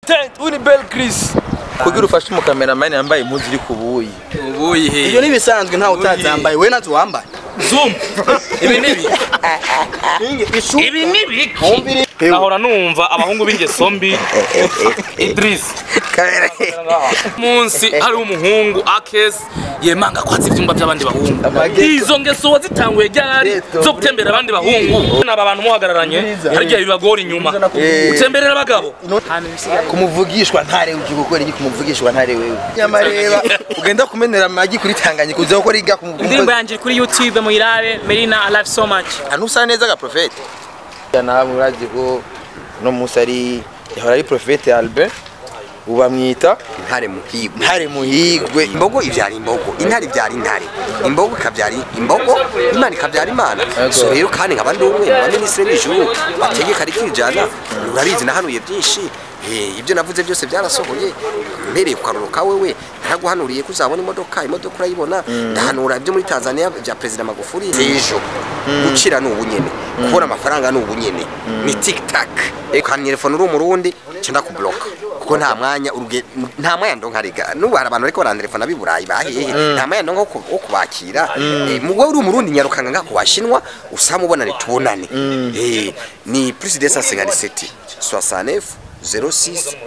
Content uni Bel Chris. Kugira ufashe umukameramani yambaye impuzu iri kubuyi. ubuyi he ibyo n'ibisanzwe ntawe utazambaye we nazo wambaye zoom ibi ni ibi ishu ibi ni ibiki Hewe. nahora numva abahungu b'ingeso mbi Idris munsi hariho umuhungu akesi yemanga kwanza ivyumba by'abandi bahungu izo ngeso wazitanguye ryari zo gutembera abandi bahungu n'aba bantu muhagararanye hari igihe bibagora inyuma utemberera abagabo kumuvugishwa ntare ugiye gukora iki kumuvugishwa ntare wewe nyamareba ugenda kumenera amagi kuri Tanganyika uza gukora iga indirimbo yanjye iri kuri youtube muyirabe merina i love so much anusa neza ga profete nawe urazi ko no musi ari yahora ari profete Albert ubamwita intare muhigwe ntare muhigwe imbogo ivyara imbogo intare ivyara intare imbogo ikavyara imbogo imana ikavyara imana so rero kandi nkaba ndi umwe mu baminisitiri b'ijuru bategeka rikijana urabizi nahanuye byinshi Eh, ibyo navuze byose byarasohoye mbereye ku karoro ka wewe naraguhanuriye ko uzabona imodoka imodoka urayibona ndahanura ibyo muri tanzania bya perezida magufuli ejo gukira ni ubunyene kubona amafaranga ni ubunyene ni tiktak ukantelefona uri umurundi cenda kubloka kuko nta mwanya uruge nta mwanya ndo nkarega nubu hari abantu bariko barantelefona b'i burayi bahehe nta mwanya ndo nko ku- wo kubakira Eh, mu wowe uri umurundi nyarukanga nga kuwashinwa usamubonane tubonane Eh, ni plus de 157 69 06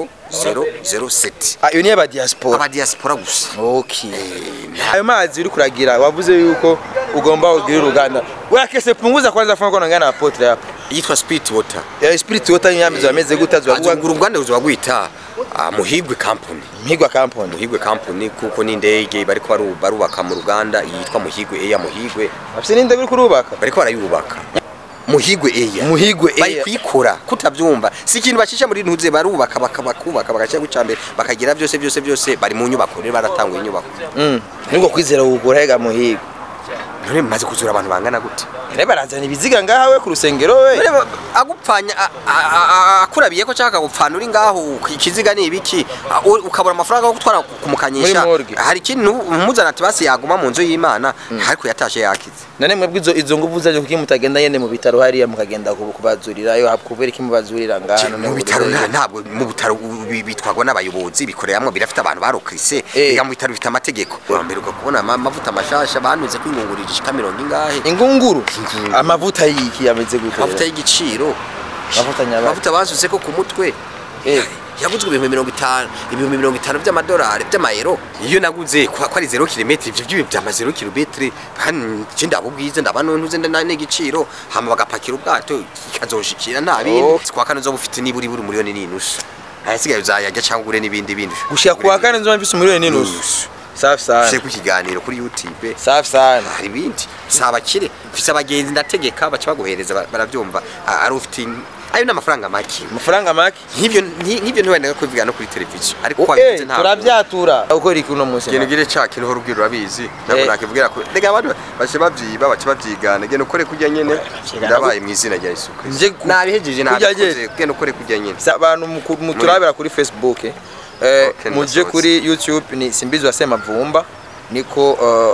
0007 Ah, iyo ni aba diaspora aba diaspora gusa Okay. Ayo mazi uri kuragira wavuze yuko ugomba kugira uruganda. Wewe kese punguza kwanza fanya kwa ngana apotre hapa. yitwa spirit water Ya spirit water nyambi zameze gutazo azungura uruganda ruzaba rwita ah, muhigwe company mhigwa company. muhigwe company kuko ni indege bariko baru- barubaka mu ruganda yitwa muhigwe eya muhigwe Afise ninde uri kurubaka? bariko barayubaka muhigwe eya Muhigwe bari Air. kuyikora kutabyumva si ikintu bacisha muri ntuze barubaka baka- bakubaka bagashyira guca mbere bakagira byose byose byose bari mu nyubako rero baratanguye inyubako Mm. Niko kwizera ugura hega muhigwe. none mumaze kuzura abantu bangana gute Ne barazana ibiziga ngaha we ku rusengero we. None ba- agupfanya a- a- a- a- akurabiye ko cyangwa akagupfana uri ngaho ikiziga ni ibiki a- u- ukabura amafaranga yo gutwara kumukanyisha Muri morgue. hari ikintu umuzana ati basi yaguma mu nzu y'imana ariko yatashe yakize None mwebwe izo izo nguvu zaje kuki mutagenda yende mu bitaro hariya mukagenda kubu- kubazurira yo hakubera iki mubazurira ngaha none mu bitaro ubuze- nta- ntabwo mu bitaro u- bi- bitwarwa n'abayobozi bikoreramo birafite abantu barokrise Eh. biga mu bitaro bifite amategeko urambere kubona ama- amavuta mashasha banuze kwingungurira ishika mirongo ingahe ingunguru Ingunguru. amavuta yiki yameze gute amavuta y'igiciro amavuta nyabaki amavuta basuze ko ku mutwe Eh. yaguzwe ibihumbi mirongo itanu ibihumbi mirongo itanu by'amadolari by'amayero iyo naguze ko ko ari zero kilometero ibyo by'ibi byama zero kilometero hano nje ndaba ubwiza ndaba ntuze nda n'igiciro hama bagapakira ubwato ikazoshikira nta bindi Oh. kwa kane zo bufite niburi buri miliyoni n'inusu ayasigaye uzayajya cyangwa ugure n'ibindi bindi gushika kuwa kane nzo mfise umuriro n'inusu Nusu. safi sana Ufise ku kiganiro kuri YouTube safi sana hari ibindi si abakire mfise abagenzi ndategeka baca baguhereza ba- barabyumva Ah, ari ufite ayo ni amafaranga make amafaranga make nk'ibyo nki- nk'ibyo ntiwenda kubivuga no kuri televiziyo ariko Eh, wabivuze ntabwo turabyatura ukora iki uno munsi ikintu gire ca kintu uhora ubwira urabizi ntabwo Eh. nakibwira ko rega abantu bace babyiba bace babyigana genda ukore kujya nyene ndabaye mu izina rya Yesu Kristo Nje ku- nabihejeje kurya nabikoze genda ukore kujya nyene Sa- abantu muku- muturabira kuri facebook eh, eh, Okay, muje ndasohotse. kuri youtube ni simbizi wa semavumba niko eh,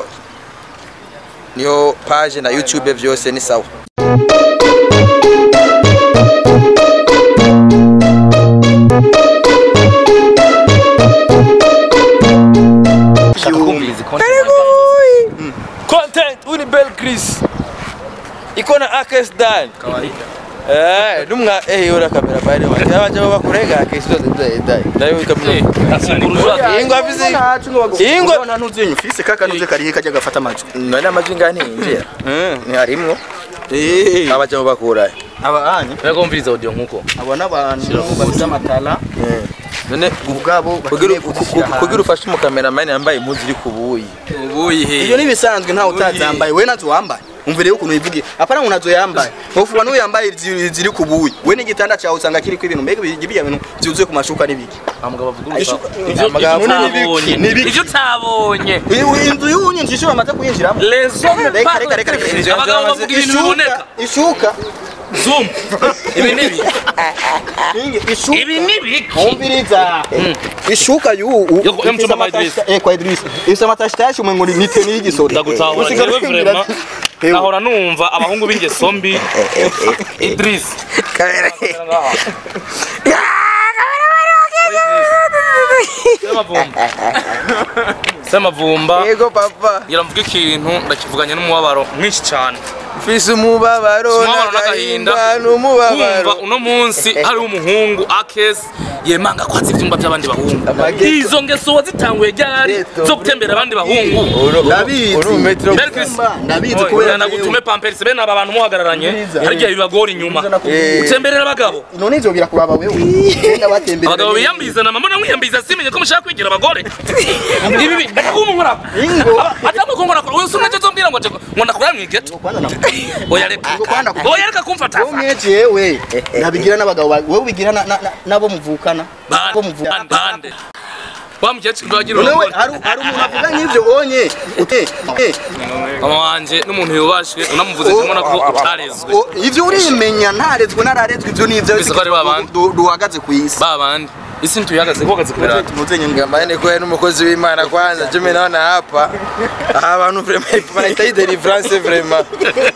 niyo page na youtube vyose ni sawa Content uni Bel Chris iko na Akes Dan Eh, numwa eh yora kamera bari wa. Yaba jabo bakurega Akes Dan Dan. Nayo kamera. Ingo afize. Ingo nta ntuzenye ufise kaka ntuze karihe kajya gafata amajwi none amajwi ngani injira. Ni harimwo. eh Aba jabo bakura. aba anyi nakumviriza audio nkuko abo n'abantu bafite amatara None ubwabo kugira bakeneye kuzishyira kugira ahantu. ufashe umukameramani yambaye impuzu iri kubuyi. ubuyi he ibyo n'ibisanzwe ntawe utazambaye we nazo wambaye umvire ukuntu wivugiye apana ngo nazo yambaye ufuwa n'uwo yambaye ziri ziri ku buyi we n'igitanda cyawe usanga kiriko ibintu mbega biriya bintu byuzuye ku mashuka n'ibiki amugabo avuga Ishuka- ivyo Amagambo none utabonye ni ibiki? ivyo utabonye Uyu- inzu y'uwunye nzu ishobora amaze kuyinjiramo les hommes Reka, reka, reka, reka, reka. abagabo bavuga ibintu biboneka ishuka zoom ibi ni ibi ishuka ibi ni ibiki umviriza ishuka y'ubu Yo, yo mchumba kwa Idris. eh kwa Idris ifite amatashitashi umwe ngo ni teni y'igisoro ndagutahura Usigaye jewe ukimbwira vraiment ati, nahora numva abahungu b'ingeso mbi Idris semavumba semavumba yego papa ngira mvuga ikintu ndakivuganye n'umubabaro mwinshi cyane mfise umubabaro umubabaro n'agahinda n'agahinda n'umubabaro kumva uno munsi hari umuhungu akes yemanga kwatsa ivyumba by'abandi bahungu Amageto. izo ngeso wazitanguye ryari Geto. zo gutembera abandi bahungu Ndabizi. uri umetero Bel Chris, ndabizi oya, kubera nagutume pampers bene aba bantu muhagararanye hari igihe bibagora inyuma Eh. utemberera abagabo none nzobwira kuraba wewe genda batembera abagabo biyambiza na mama namwiyambiza simenye ko mushaka kwigira abagore ibi bi ndakuma nkora ingo atamwe ko nkora uyu sumwe cyo zombira ngo ngo ndakura mwigeto kwanza na oya reka Kwanza ku- oya reka kumfata wowe mwete yewe nabigira n'abagabo ba- wowe ubigira na- na- na- nabo muvukana nabo bande muvukana bande wa mukecuru wagira none we urongore hari hari umuntu avuga nk'ivyo onye ute eh, mama wanje n'umuntu yubashwe unamuvuze kimwe ko utarezwe o- ivyo urimenya ntarezwe nararezwe ivyo ni ivyo Bizi ko ari babandi. du- duhagaze ku isi ba bandi isi ntuyagaze kuhagaze ku birata Muzenye ngo- Ngambane kwa ni umukozi w'Imana kwanza jumi naona hapa aha bantu vraiment wanahitaji deliverance vraiment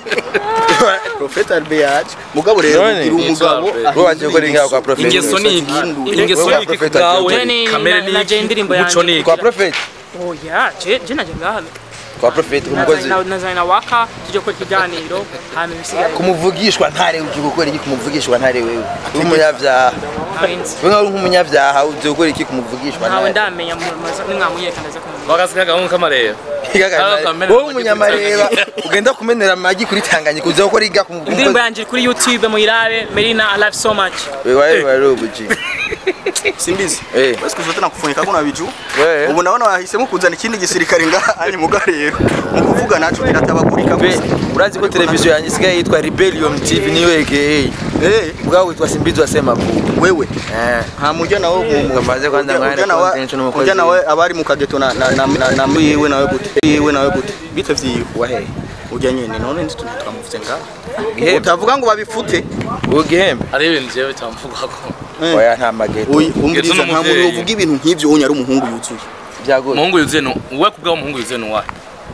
Prophet Albert yaje mugabo rero None, ugira umugabo Albert. Wowe wagiye gukora ingaho kwa Prophet ingeso ni iki ingeso Wewe ni iki Prophet kubwawe Jenny, kamere na- ni na iki Jay indirimbo umuco yanjye. ni iki kwa prophet oya je je naje ngaha kwa prophet umukozi nazanye na waka tujye gukora ikiganiro hanyuma ibisigaye kumuvugishwa ntare uje gukora iki kumuvugishwa ntare wewe uri umunyabyaha ntawe nzi wewe uri nk'umunyabyaha uje gukora iki kumuvugishwa ntawe ntare ndamenya nimwamuyeka ndaza kumenya bagasiga gahungu kamareba Igagana- Kamere wowe amagi umunyamareba kuri ugenda kumenera amagi kuri tanganyika uza gukora iga indirimbo yanjye iri kuri youtube muyirabe merina i love so much wewe wewe ubuji simbizi eh basi kuzote nakufunika kuna biju wewe ubu ndabona wahisemo kuzana ikindi gisirikare ngaha ari muga rero mu kuvuga naco kiratabagurika Be, gusa urazi ko televiziyo yanjye isigaye yitwa Rebellion TV niyo aka eh ubwawe witwa Simbizi wasema vuba wewe eh nta mujya nawe mu- Kamaze kwanza ujya- mwana ujya nawe- content n'umukozi. ujya nawe abari mu kageto na na na na- na yiwe nawe gute yiwe nawe gute bite vyiwe wahe ujya nyene none ndi tuntu twamuvuze ngaha Gihembe. utavuga ngo babifute ugihembe hari ibintu jewe cyamvugako Eh. oya nta mageto Oyi, umviriza nta muntu n'umuvyeyi. uvuga ibintu nk'ivyo unya ari umuhungu yuzuye byagoye umuhungu yuzuye ni we kubwaho umuhungu yuzuye ni uwahe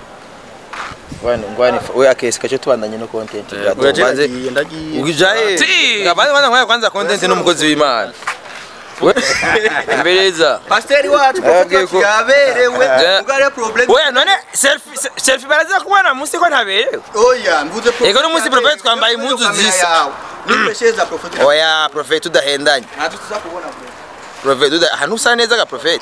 Wana ngwani we akesi kacho tubandanye no content Eh, byagoye. Banze- ndagiye ndagiye ugijaye Ti. abanze kwanza nkaya kwanza content n'umukozi w'Imana We- mbeleza pasiteri wacu Yabwiye ko- prophet yaberewe Ja- ugare problem oya none selfie se- selfie baraza kubona munsi ko ntaberewe oya mvuze prophet Ego n'umunsi yaberewe, prophet twambaye ugaze impuzu kamera zisa. yawe. Nimesheza prophet oya prophet udahendanye ntacyo tuza kubona bro. prophet uda ahantu usa neza ga prophet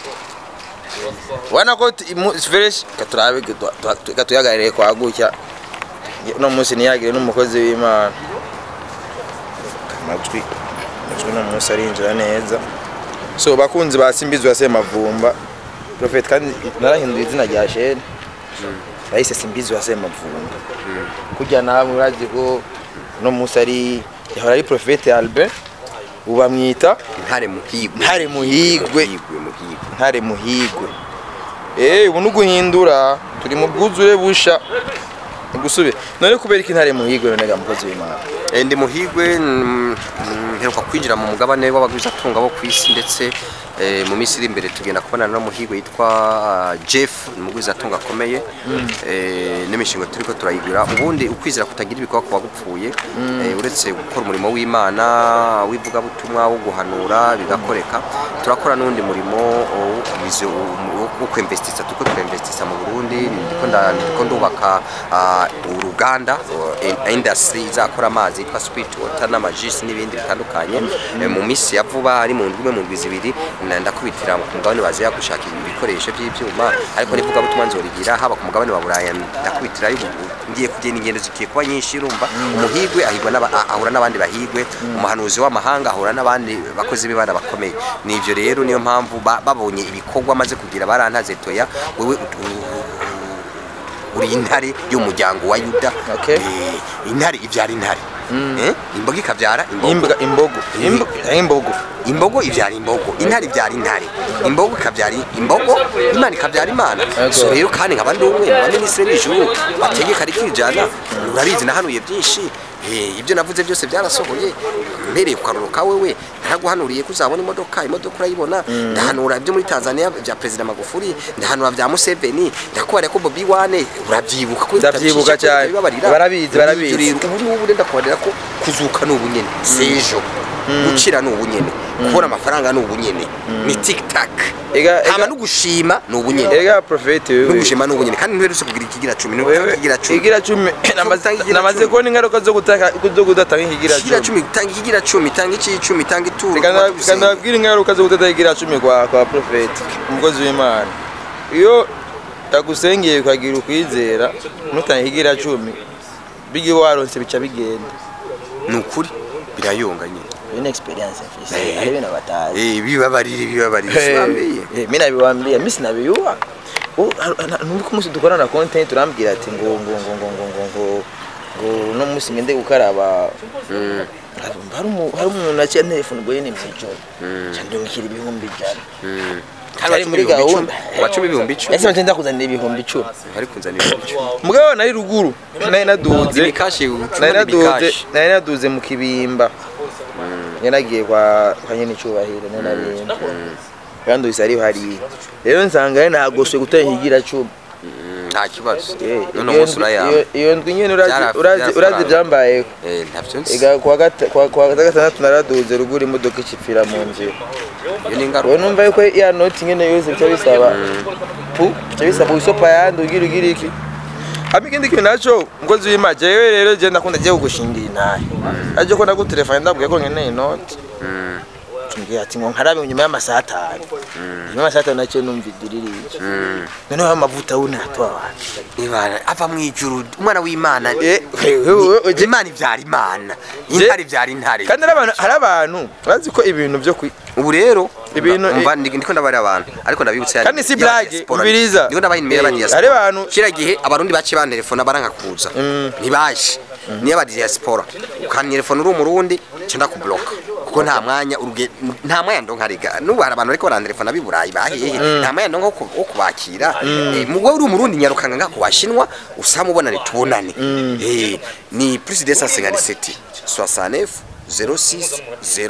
wana ko ti- imu- fresh katurabe katuyagarire kwa gutya no munsi niyagire n'umukozi w'Imana amajwi amajwi no munsi arinjira neza so bakunzi ba Simbizi wa Semavumba prophet kandi narahinduye izina rya shene bahise Simbizi wa Semavumba kujya nawe urazi ko no munsi ari yahora ari prophet Albert ubu bamwita ntare muhigwe ntare muhigwe muhigwe muhigwe ntare muhigwe eh ubu nuguhindura turi mu bwuzure busha gusubira none kubera iki ntare muhigwe none ga mukozi w'Imana Eh, ndi muhigwe mm, mm, mperuka kwinjira mu mugabane w'abagwizatunga bo ku isi ndetse eh, mu minsi iri imbere tugenda kubonana n'umuhigwe yitwa ah, Jeff ni umugwizatunga akomeye eh, n'imishinga turiko turayigura ubundi ukwizera kutagira ibikorwa kuba gupfuye eh, uretse gukora umurimo w'Imana w'ivugabutumwa wo guhanura bigakoreka turakora n'undi murimo wo kubizo- wo- wo kwinvestisa turiko turinvestisa mu Burundi ndiko nda- ndiko ndubaka ah, uruganda uh, industry izakora amazi yitwa sweet water n'amajisi n'ibindi bitandukanye Eh, mu minsi ya vuba ari mu ndwi imwe mu ndwi zibiri na- ndakubitira ku mugabane baziya gushaka ibikoresho by'ibyuma ariko nivuga butumwa nzorigira haba ku mugabane wa Buraya ndakubitira ngiye kugenda ingendo zikiye kuba nyinshi urumva umuhigwe ahigwa n'aba- a- ahura n'abandi bahigwe umuhanuzi w'amahanga ahura n'abandi bakozi b'Imana bakomeye nivyo rero niyo mpamvu ba- babonye ibikorwa maze kugira barantaze toya wewe ut- u- uri intare y'umuryango wa yuda Okay. Eh, intare ibyara intare Eh, imbogo ikabyara imbogo Imbwa imbogo Imbo- imbogo imbogo ibyara imbogo intare ibyara intare imbogo ikabyara imbogo imana ikabyara imana Yego. so rero kandi nkaba ndi umwe mu baminisitiri b'ijuru bategeka rikijana urabizi nahanuye byinshi Eh, ibyo navuze byose byarasohoye mpereye ku karoro ka wewe naraguhanuriye ko uzabona imodoka imodoka urayibona ndahanura ibyo muri tanzania bya perezida magufuri ndahanura bya museveni ndakubara ko bobi wane urabyibuka ko Ndabyibuka cyane. bibabarira. Barabizi, barabizi. Ibyo rero ubu n'ubu ndenda kubarira ko kuzuka ni ubunyene sejo gukira ni ubunyene kubona amafaranga ni ubunyene ni tiktak Ega- hama ega- no gushima ni ubunyene ega profeti no wewe gushima ni ubunyene kandi ntuherutse kugira ikigira cumi wewe ntuherutse kugira cumi igira cumi namaze Utanga igira namaze cumi. kubona ingaruka zo gutaka zo kudatanga ikigira ikigira cumi cumi tanga ikigira cumi tanga icicumi tanga ituro Reka nda- reka ndababwira ingaruka zo kutata ikigira cumi kwa kwa profeti umukozi w'imana iyo yagusengeye ukagira ukwizera nutanga ikigira cumi bigi waronse bica bigenda ni ukuri birayonga nyine iyo ni experience mfise Eh. ari ibintu batazi Eh, bibabarire bibabarire sinambiye Eh, mi nabiwambia mi sinabiyuwa numva ko umunsi dukorana content turambwira ati ngo ngo ngo ngo ngo ngo ngo ngo uno munsi ngende gukaraba hari umu- hari umuntu aciye telefone ubwo nyene mw'ijoro candungikira ibihumbi ijana Cyari muri gahunda wacumi ibihumbi icumi ese bagenda kuzanira ibihumbi icumi ari kunzanira ibihumbi icumi mugabo nari ruguru nari naduze imikashi nari ucuma naduze n'imikashi nari naduze mu kibimba yanagiye kwa kwa nyene icubahiro nari narimba kandi uhise ari hariya rero nsanga ari nagoswe gutanga ikigira cumi Mm, nta kibazo Eh, none iyo umunsi ndwi- urayamba iyo- iyo ndwi nyene urazi- Byara- urazi urazi byarafaranga. ivyambayeho Eh, ntavyo nzi ega kuwa gata- kuwa- kuwa gatandatu naraduze ruguru imodoka icipfira mu nzira iyo ni ubu ingaruka numva yuko ya noti nyene yose bica bisaba pu bica bisaba wisopa yandi ugira ugira iki hama ikindi kintu naco umukozi w'imana jewe rero je ndakunda je kugushingira intahe aje ko ndagutelefone ndabwiye ko nkeneye inoti tumbwira ati ngo nkarabe nyuma y'amasaha atanu nyuma y'amasaha atanu naciye numva idiririye noneho amavuta wunatoa wapi Imana ava mu ijuru umwana w'imana Eh, wewe- wewe- imana ivyara imana intare ivyara intare kandi hari abantu hari abantu bazi ko ibintu byo kwi ubu rero Ibintu- umva ndi- ndiko ndabarira abantu ariko ndabibutsa ya- Kandi si ya blague, diaspora. umviriza. ndiko ndabaha inimero Eh, y'abadiaspora hari abantu- kira gihe abarundi baciye bantelefona baranka kuza ntibaje niyo abadiaspora ukantelefona uri umurundi nca ndakubloka kuko nta mwanya uruge nta mwanya ndonka rega n'ubu hari abantu bariko barantelefona b'i burayi bahehe nta mwanya ndonka wo ku- wo kubakira Eh, mu wowe uri umurundi nyarukanga nga kuwashinwa usamubonane tubonane Eh, ni plus de 157 69 06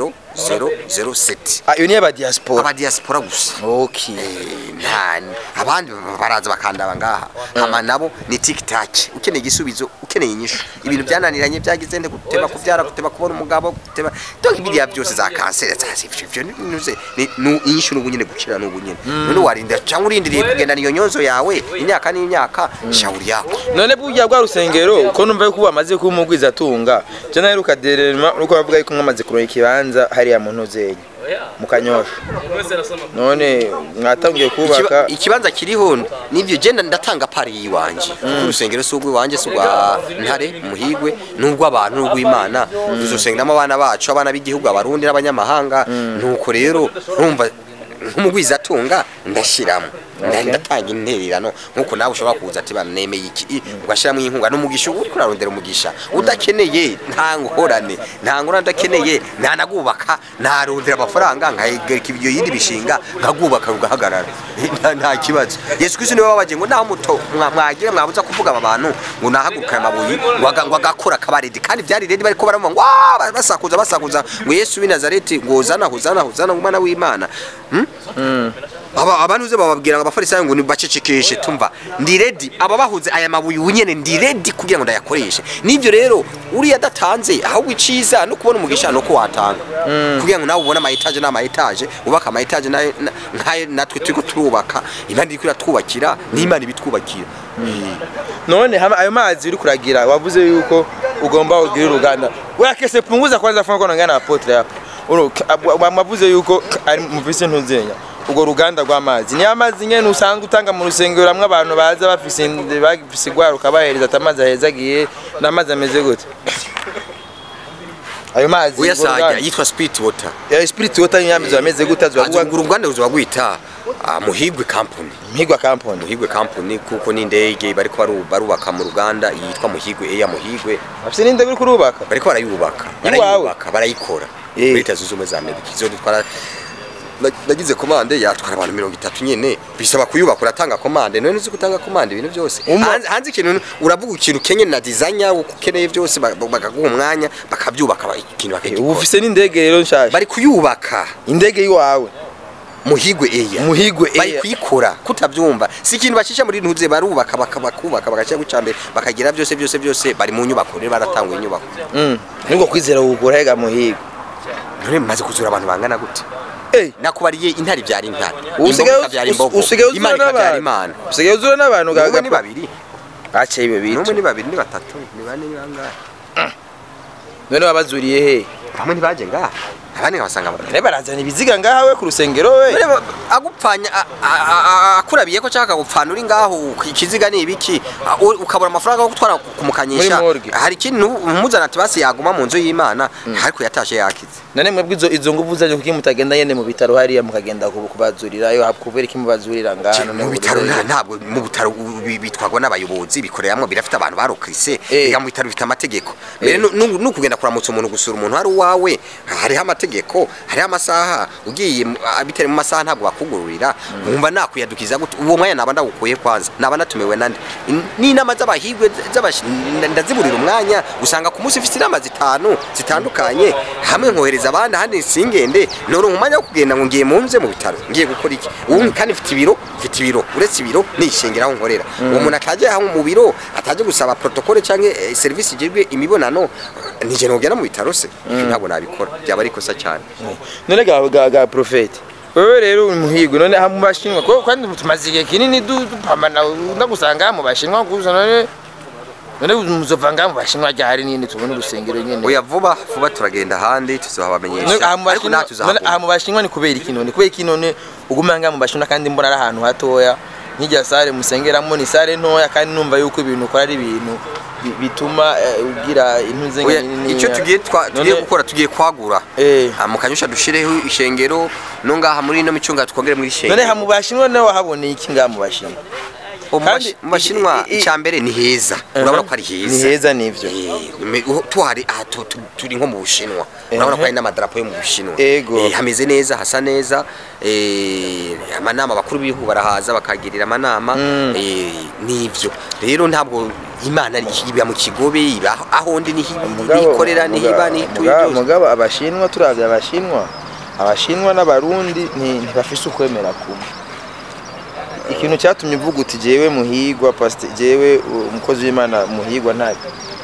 0007 Ah, iyo ni aba diaspora abadiaspora gusa okay Eh, nta abandi baraza bakandaba ngaha hama nabo ni tiktak ukeneye igisubizo ukeneye inyishu ibintu byananiranye byagize nde guteba kubyara guteba kubona umugabo guteba donc ibiriya byose za kanseri za sivyo ibyo ninuze ni nu- inyishu n'ubu nyine gukira n'ubu nyine none warinda cyangwa urindiriye kugenda niyo nyonzo yawe imyaka n'imyaka shauri yako none burya bwa rusengero ko numva yuko bamaze kuba umugwiza atunga je naheruka derema nuko bavuga yuko mwamaze kuronka ikibanza hariya mu ntuzenya mu kanyosha none mwatangiye kubaka Ikiba- ikibanza kiriho nivyo genda ndatanga pari yiwanje kuko urusengero si urw'iwanje si urwa ntare muhigwe n'urw'abantu n'urw'imana tuzosengeramo abana bacu abana b'igihugu abarundi n'abanyamahanga nuko rero urumva nk'umugwiza atunga ndashiramo Nda- ndatanga intererano nkuko nawe ushobora kuza ati bana nemeye iki ugashyiramo inkunga n'umugisha uba uriko urarondera umugisha udakeneye nta ngorane nta ngorane udakeneye ntanagubaka narondera amafaranga nkagereka ibyo yindi bishinga nkagubaka rugahagarara Nta- nta kibazo yesu kristo niwe wabaje ngo naho muto mwa- mwagira mwabuza kuvuga aba bantu ngo nahaguruka aya mabuye ngo aga- ngo agakora akabaredi kandi byari redi bariko baravuga ngo "Waa!" basakuza basakuza ngo yesu w'i nazareti ngo hozana hozana hozana umwana w'imana Hmm? aba abantu uze bababwira ngo abafarisayo ngo nibacecekeshe tumva ndi ready aba bahuze aya mabuye unyene ndi ready kugira ngo ndayakoreshe nivyo rero uriya adatanze ahubwo iciza no kubona umugisha no ko watanga kugira ngo nawe ubone ama etage n'ama etage ubaka ama etage nayo na- nkayo natwe turiko turubaka imana iriko iratwubakira n'imana ibitwubakira none hama ayo mazi uri kuragira wavuze yuko ugomba kugira uruganda wakese punguza kwanza funga kono ngana apotre hapa uno mwavuze yuko ari muvise ntuzenya ubwo ruganda rw'amazi ni amazi nyene usanga utanga mu rusengero hamwe abantu baza bafise inde- bafise igwaruka bahereza ati amazi ahezagiye n'amazi ameze gute ayo mazi urwo uyasajya ruganda- yitwa spirit water ya spirit water nyamizo ameze gute azovuga azungura uruganda ruzoba rwita ah, muhigwe company mpigwa kamponi muhigwe company kuko n'indege bariko baru- barubaka mu ruganda yitwa muhigwe eya muhigwe afise n'inde biri kurubaka bariko barayubaka Iwawe? barayubaka barayikora Eh. muri leta zunze ubumwe za amerika izo dutwara na- nagize komande yatwara abantu mirongo itatu nyene bisaba kuyubaka uratanga komande none uzi gutanga komande ibintu byose Umva- hanze hanze ikintu uravuga ikintu kenye na designer uko ukeneye byose ba- ba- bakaguha umwanya bakabyubaka ba- ikintu ubu bakagikora ufise n'indege rero nshasha bari kuyubaka indege yiwawe muhigwe eya muhigwe bari Air. kuyikora kutabyumva si ikintu bacisha muri ntuze barubaka baka- bakubaka bagashyira guca mbere bakagira byose byose byose bari mu nyubako rero baratanga inyubako Mm. niko kwizera kugura hega muhigo none mumaze kuzura abantu bangana gute Eh. nakubariye intare byari intare usigaye imbogo ikabyara imbogo usigaye uzura imana ikabyara n'abantu imana usigaye uzura n'abantu n'umwe ni gagapa babiri aciye ibyo n'umwe bitu ni babiri ni batatu ni bane ni bangahe none wabazuriye he bamwe ntibaje ngaha abandi nkabasanga mu none barazana ibiziga ngaha we ku rusengero we Reba, agupfanya a- a- a- a- akurabiye ko cyangwa akagupfana uri ngaho ikiziga ni ibiki a- u- ukabura amafaranga yo gutwara kumukanyisha Muri morgue. hari ikintu umuzana ati basi yaguma mu nzu y'imana ariko yatashe yakize none mwebwe izo izo nguvu zaje kuki mutagenda yene mu bitaro hariya mukagenda kubu- kubazurirayo kubera iki mubazurira ngaha none mu ubu bitaro rero- nta- ntabwo mu bitaro u- bi- bitwarwa n'abayobozi bikoreramwo birafite abantu barokrise Eh. biga mu bitaro bifite amategeko mbere Eh. nu- nu- nukugenda kuramutsa umuntu gusura umuntu hari uwawe hariho amategeko hariho amasaha ugiye mu- ah, bitari mu masaha ntabwo bakugururira wumva nakwiyadukiza gute uwo mwanya naba ndagukuye kwanza naba natumiwe nande In- n'inama z'abahigwe z'abashi- nda- ndaziburira umwanya usanga ku munsi ufite inama zitanu zitandukanye hamwe nkohereza abandi ahandi singende noronka umwanya wo kugenda ngo ngiye munze mu bitaro ngiye gukora iki ubu kandi mfite ibiro mfite ibiro uretse ibiro nishengera aho nkorera uwo muntu ataje aho mu biro ataje gusaba protocole cyangwa eh, serivisi igirwe imibonano nije nogera mu bitaro se Ibyo ntabwo nabikora byaba ari ikosa cyane none ga ga, ga profete wewe rero uri muhigo none aha mu bashinwa ko kandi tumaze igihe kinini du- dupamana ndagusanga mu bashinwa gusa none none muzova ngaha mu bashinwa ryari nini tubona urusengero nyene oya vuba vuba turagenda ahandi None tuzohabamenyesha aha mu ariko bashinwa nta none aha tuzahabona mu bashinwa ni kubera iki none kubera iki none uguma ngaha mu bashinwa kandi mbona ari ahantu hatoya nk'irya sare musengeramo ni sare ntoya kandi numva yuko ibintu ukora ari ibintu bi- bituma eh, ugira intuze Oya, nini icyo tugiye twa- tugiye None- gukora tugiye kwagura Eh. Ah, mu kanyusha dushireho ishengero no ngaha muri ino micunga twongere muri none ishengero aha mu bashinwa nawe wahaboneye iki ngaha mu bashinwa Mu kandi bashi- mu bashinwa i- i- icya mbere ni heza urabona ko ari heza ni heza nivyo Eh, me- uho- tuhari aha tu- tu- turi nko mu bushinwa urabona ko hari n'amadarapo yo mu bushinwa Ego. Eh, hameze neza hasa neza eh, amanama bakuru b'ibihugu barahaza bakagirira amanama Mm. eh, n'ivyo rero ntabwo imana iri- iba mu kigobe iba aho ndi niho Mugabo- ikorera niho iba mugabo- niho ituye mugabo- byose mugabo abashinwa turavye abashinwa abashinwa n'abarundi nti- ntibafise ukwemera kumwe ikintu cyatumye uvuga uti jewe muhigwa pasite jewe uh, umukozi w'imana muhigwa ntabi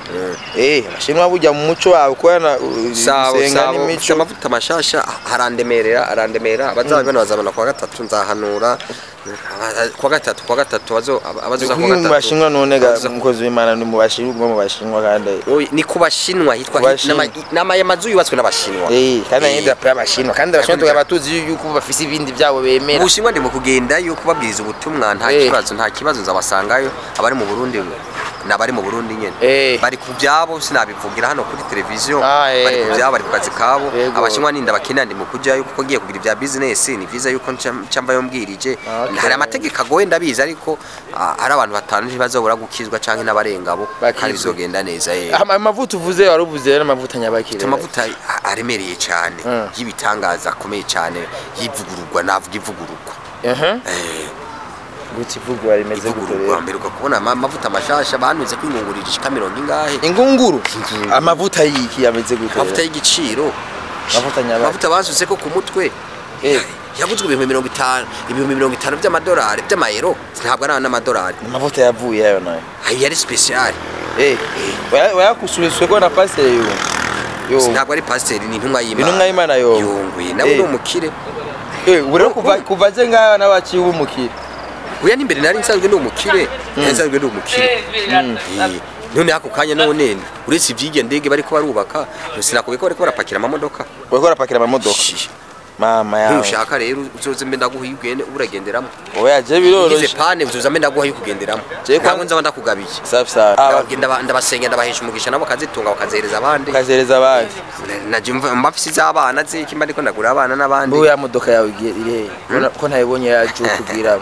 eh abashinwa burya mu muco wabo kubana sabo senga sabo mfite n'imico amavuta mashasha harandemerera arandemerera abazabibona bazabona kuwa gatatu nzahanura kuwa gatatu kuwa gatatu bazo abazoza kuwa Kumwe mu gatatu bashinwa none ga Abazoza- umukozi w'imana ni mu bashinwa uguma mu bashinwa kandi Oyi, ni ku bashinwa hitwa Bashinwa. nama amazu yubatswe n'abashinwa eh kandi Eh. ayenda pe abashinwa kandi abashinwa tukaba tuzi yuko bafise ibindi byabo bemera ubushinwa ndi mu kugendayo kubabwiriza ubutumwa nta Eh. kibazo nta kibazo nzabasangayo abari mu burundi ni abari mu burundi nyene Eh. bari ku byabo sinabivugira hano kuri televiziyo Ah, eh. bari ku byabo bari ku kazi kabo Yego. abashinwa ninda bakina ndi mu kujyayo kuko ngiye kugira ibya business ni vyiza yuko nca- nca mbayo mbwirije Ah, okay. hari amategeko agoye ndabizi ariko ah, hari abantu batanu ntibazobura gukizwa canke n'abarengabo kandi Bakizwe. bizogenda neza eh. Ama- amavuta uvuze wari uvuze rero amavuta nyabakire amavuta a- aremereye cyane Mm. y'ibitangaza akomeye cyane y'ivugururwa navuga ivugururwa ehe Eh, gutse ivugwa rimeze gute ivugururwa rero mbere ukabona ama- amavuta mashasha banuze kwingungurira ishika mirongo ingahe ingunguru Ingunguru. amavuta yiki yameze gute amavuta rero? y'igiciro amavuta nyabakire amavuta basutse ko ku mutwe Eh. yaguzwe ibihumbi mirongo itanu ibihumbi mirongo itanu by'amadolari by'amayero ntabwo ari n'amadolari amavuta yavuye yayo nayo ayo yari special eh waya- wayakusuriswe ko na pasiteri yo yo ntabwo ari pasiteri ni intumwa y'imana intumwa y'imana yo yunguye nawe Eh. ni umukire eh ubu rero kuva kuva je ngaha nawe aciye umukire uya n'imbere nari nsanzwe ndi umukire nari nsanzwe ndi umukire Eh, none ako kanya none uretse ivy'irya ndege bariko barubaka sinakubwiye ko bariko barapakira amamodoka bariko barapakira amamodoka Shi. mama yawe ntushaka rero uzoze mbe ndaguha iyo ugende uragenderamo oya je ugize biroroshe pane uzoza mbe ndaguha iyo kugenderamo Je kwa- ntabwo nzaba ndakugabiye safi safi Ndababwira- ndaba- ndabasengera ndabahesha umugisha nabo bakazitunga bakazihereza abandi ukazereza abandi naje mva mba mfise iz'abana ziki mba ndiko ndagura abana n'abandi mbu ya modoka yawe igiye iri hehe Ko- ko ntayibonye yaje kubwiramo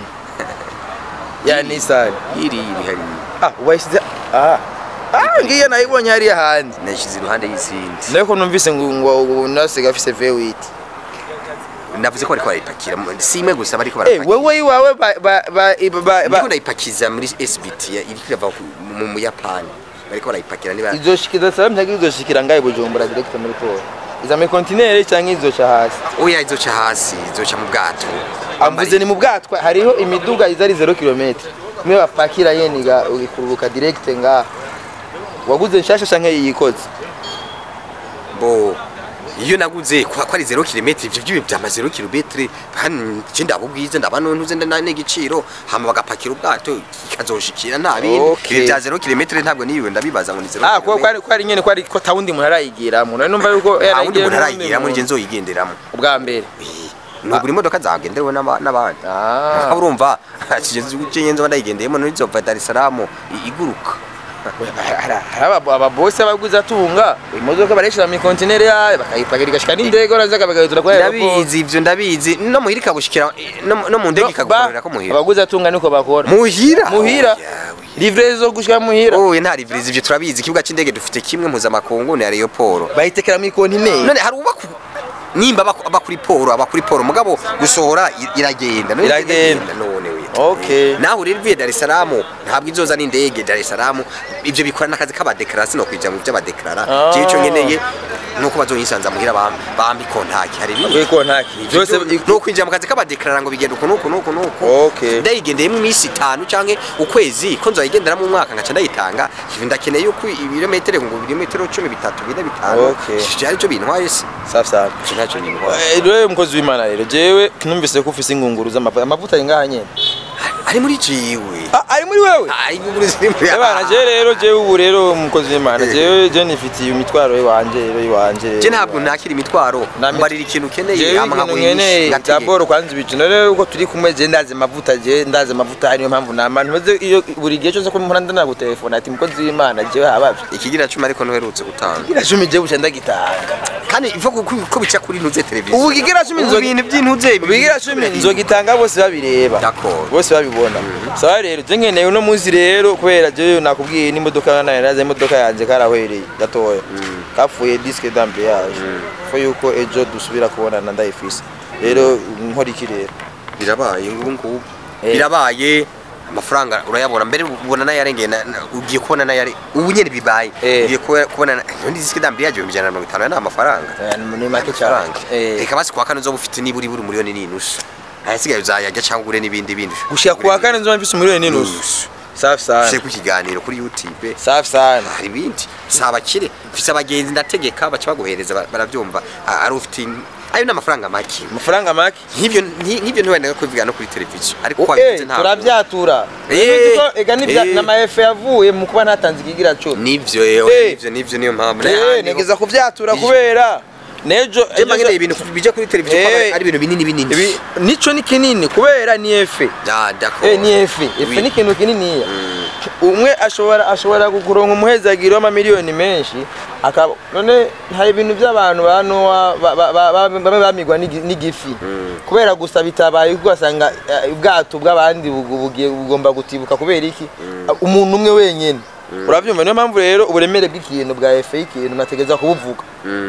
ya nisani iri iri hari ah wayisize ah ah ngiye nayibonye hariya hanze nashyize iruhande y'izindi nayo ko numvise ngo ngo nasiga afise V8 navuze ko bariko barayipakira si imwe gusa bariko eh barapakira wewe iwawe ba ba ba ba- ba ndiko ndayipakiza muri SBT ya- iriko irava ku- mu Muyapani bariko barayipakira niba izoshikiza sababu ntagi izoshikira ngaye bujumbura direct muri port iza muri kontinere cyangwa izoca hasi oya izoca hasi izoca mu bwato amvuze ni mu bwatwa hariho imiduga iza ari 0 km mwe bapakira yeniga ikururuka direct ngaha waguze nshasha canke yiyikoze bo iyo naguze ko ko ari 0 km ivyo byo byama 0 km hano je ndabubwize ndabano ntuze ndana n'igiciro hama bagapakira ubwato ikazoshikira nta bindi Okay. ibi bya 0 km ntabwo niwe ndabibaza ngo ni 0 ah ko kwari kwari nyene kwari ko tawundi umuntu arayigira umuntu numva yuko nta wundi yarayigira muntu n'uwundi arayigira muri muntu. je nzoyigenderamo ubwa mbere nubwo imodoka zagenderewe n'aba- n'abandi ah ukaba urumva kigeze nzo ndayigendeyemo nizova Dar es Salaam i- iguruka aba ababosi abaguza atunga imodoka bareshira mu kontinere yayo bakayipakira igashika n'indege urazaga bagahitura kwa ndabizi ivyo ndabizi no muhira ikagushikira no no mu ndege ikagukorera ko muhira abaguza atunga niko bakora muhira muhira livre zo gushika muhira oye nta rivirizi ivyo turabizi ikibuga c'indege dufite kimwe mpuzamakungu ni aeroport bayitekera mu kontinere none hari uba nimba aba- aba kuri poro aba kuri poro mugabo gusohora i- iragenda none Iragenda. none we Okay. naho rero uvuye Dar es Salaam ntabwo izoza n'indege Dar es Salaam ivyo bikora n'akazi k'abadekarasi no kwija mu vy'abadekara Ah. je ico nkeneye nuko bazonyisanza muhira bam- bambi kontaki hari ibindi kuri kontaki byose no kwinjira mu kazi k'abadekarara ngo bigenda uku nuku nuku nuku Okay. ndayigendeyemo iminsi itanu canke ukwezi ko nzoyigenderamo umwaka ngaca ndayitanga ibi ndakeneye yuko ibirometero ngo ibirometero cumi bitatu bine bitanu Okay. ivyo arivyo bintwaye se safi safi ivyo ntacyo bintwaye Eh, rero mukozi w'imana rero jewe numvise ko ufise ingunguru z'amavuta amavuta ari ngaha nyene ari muri jiwe Ah, ari muri wewe ari muri ziri muri Ebana je rero jewe ubu rero umukozi w'imana jewe je nifitiye imitwaro iwanje rero iwanje rero je ntabwo nakira imitwaro Na mit- mbarira ikintu ukeneye jewe hama ibintu nkagurisha nkeneye ngategeka. daboro kwanza ibicino rero uko turi kumwe je ndazi amavuta je ndazi amavuta ari niyo mpamvu nama ntumaze iyo buri gihe cyose ko mpora ndana gutelefona ati mukozi w'imana jewe habavye ikigira cumi ariko ntuherutse gutanga kigira cumi jewe buca ndagitanga kandi ivo ko ko bica kuri ntuze televiziyo ubu kigira cumi Ubu nzogi ibintu by'intuze bigira cumi nzogitanga bose babireba D'accord. bose babibona sawa rero je nkeneye uno munsi rero kubera je nakubwiye n'imodoka nayo naza imodoka yanje karahwereye gatoya kapfuye disque d'ambiage fo yuko ejo dusubira kubonana ndayifise rero nkora iki rero birabaye ngubu ngubu Eh. birabaye amafaranga urayabona mbere ubona nayarengeye na- na- ugiye kubona nayare ubu nyene bibaye Eh. ugiye kuba- kubona undi disike dambi yaje ibihumbi ijana na mirongo itanu ni amafaranga Eh, ni make cyane amafaranga Eh. reka basi kuwa kane uzoba ufite nibura ibura umuriyoni n'inusu ayasigaye uzayarya cyangwa ugure n'ibindi bindi gushika kuwa kane nzoba mfise umuriyoni n'inusu Nusu. safi sana ushe ku kiganiro kuri youtube safi sana hari ibindi si abakire mfise abagenzi ndategeka baca baguhereza ba- barabyumva Ah, ari ufite in- ayo ni amafaranga make amafaranga make nk'ibyo nki- nk'ibyo ntiwenda kubivuga no kuri televiziyo ariko Eh, wabivuze ntabwo turabyatura Eh, Uzi ko ega n'ibya- eh. n'amaefe yavuye mu kuba natanze ikigira cumi nivyo yewe Eh. nivyo nivyo niyo mpamvu Eh, negeza kubyatura Ije- kubera nejo jemba nkeneye ibintu bija kuri televiziyo Eh. ko ari ibintu binini binini Ibi- nico ni kinini kubera ni efe Ah, d'accord. Eh, ni efe efe Oui. ni ikintu kininiya umwe ashobora ashobora kukuronka umuhezagiro w'amamiliyoni menshi akaba none hari ibintu by'abantu ba nowa ba- ba- ba- ba- bamwe bamigwa n'igi- n'igifi kubera gusa bitabaye kuko ugasanga eh, ubwato bw'abandi bugu- bugiye bugomba gutibuka kubera iki umuntu umwe wenyine urabyumva niyo mpamvu rero uburemere bw'ikintu bwa efe y'ikintu nategeza kubuvuga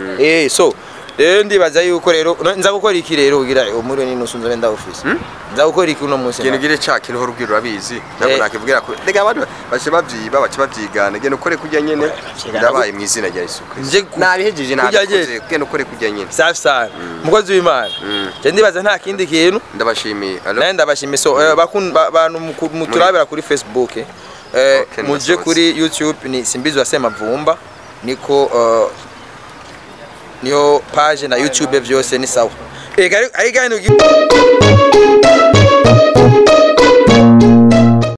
eh so rero ndibaza yuko rero no- nza gukora iki rero ugira umuriro n'inusu nzobe ndawufise nza gukora iki uno munsi ikintu gire ca kintu hora ubwira urabizi ntabwo Eh. nakivugira ko rega abantu bace bavyiba bace bavyigana genda ukore kurya nyene ndabaye mu izina rya Yesu Nje Kristo ku- nabihejeje kurya nabikoze nyene. genda ukore kurya nyene safi sana umukozi w'imana je ndibaza nta kindi kintu ndabashimiye Allo? naye ndabashimiye so eh, bakun- ba- bantu muku- muturabira kuri facebook eh, Okay, muje ndasohotse. kuri youtube ni simbizi wa semavumba niko eh, niyo page na youtube vyose ni sawa ega ari- ari gani